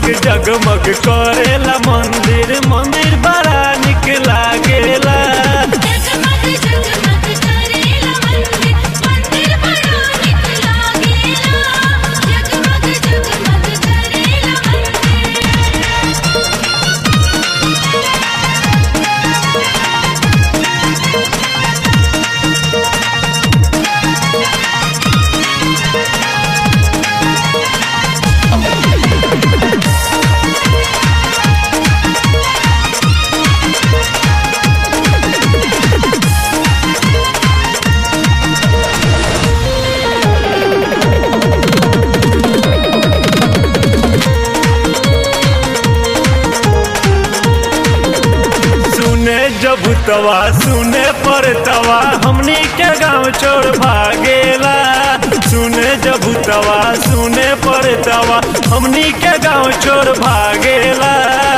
जगमग जगमग करेला मंदिर मंदिर बड़ा निक लागेला जगमग जगमग करेला मंदिर मंदिर बड़ा निक लागेला जगमग जगमग करेला मंदिर सुने जब तवा सुने पर तवा हमनी के गांव छोड़ भागेला सुने जब तवा सुने पर तवा हमनी के गांव छोड़ भागेला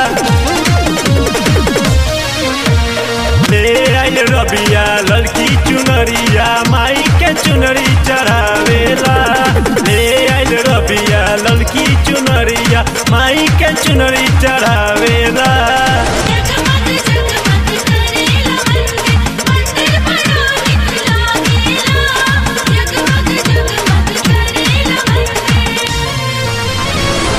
ले आइल रबिया लड़की चुनरिया माई के चुनरी चढ़ावेला ले आइल रबिया लड़की चुनरिया माई के चुनरी चढ़ावेला जगमग जगमग करेला मंदिर मंदिर बड़ा निक लागेला जगमग जगमग करेला मंदिर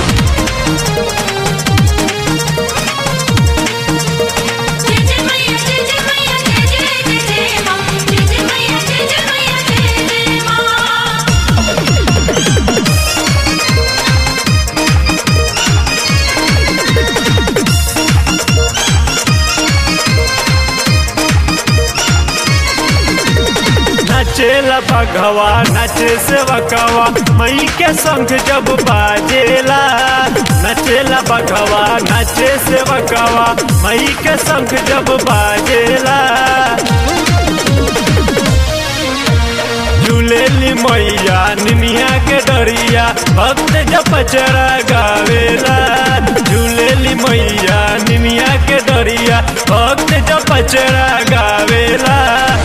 जय जय मैया जय जय मैया जय जय जय जय मां जय जय मैया जय जय मैया जय जय मां नाचेला बघवा नाचे सेवकवा मई के संग जब बाजेला नाचेला बघवा नाचे सेवकवा मई के संग जब बाजेला झूलेली मैया निमिया के डरिया भक्त जब पचरा गावेला झूलेली मैया निमिया के डरिया भक्त जब पचरा गावेला